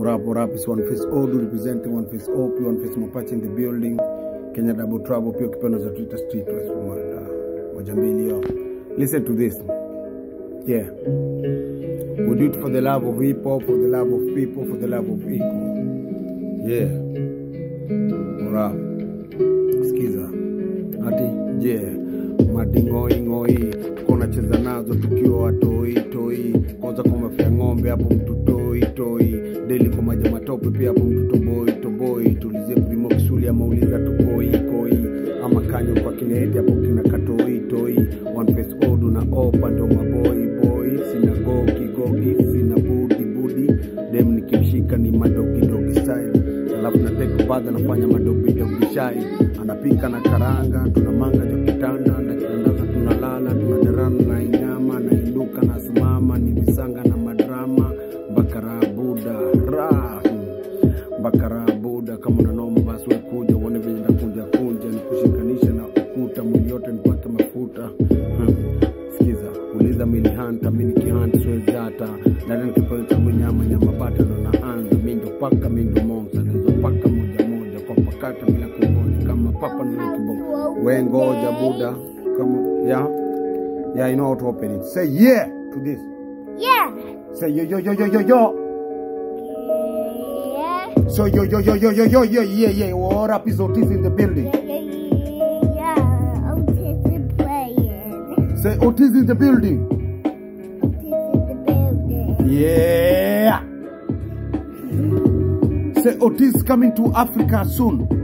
What up, what up? It's One Face Odu representing One Face OP, One Face Mapache in the building. Kenya Double Trouble, pia ukipenda za Twitter Street West moja moja mbili yo. Listen to this. Yeah. We do it for the love of hip hop, for the love of people, for the love of equal. Yeah. What up? Sikiza. Ati je, madingoingoi kona cheza nazo tukiwa watoi toi, kwanza kwa mafia ng'ombe hapo mtu toi toi, deli kwa maji ya matope pia hapo mtu toboi toboi, tulizie primo kisuli ama uliza tukoi koi, ama kanyo kwa kineti hapo kina katoi toi, one face odu na opa ndo maboi boy, sina gogi gogi, sina budi budi, dem nikimshika ni madogi dogi style alafu na take baadhi anafanya madobi dobi shai anapika na karanga tuna manga ja kitanda na kitandaza tunalala tunadarana na inyama na inuka na simama ni visanga na madrama bakarabuda ra bakarabuda kama unanomba basi we kuja uone venye ndakunja kunja nikushikanisha na ukuta mwili yote nipake mafuta hmm. Sikiza, uliza mili hanta, mimi nikihanta siwezi hata ndani nikipewa changu nyama nyama bata ndo naanza mimi ndo paka mimi ndo monza nizo paka moja moja kwa pakata bila kungoja kama papa nile kiboko we ngoja buda kama yeah yeah you know how to open it say yeah to this Yeah. say yo yo yo yo yo yo Yeah. so yo yo yo yo yo yo yo yeah yeah what up is Otis in the building Yeah. Autism playing. say Otis in the building Autism the building. yeah say Otis coming to Africa soon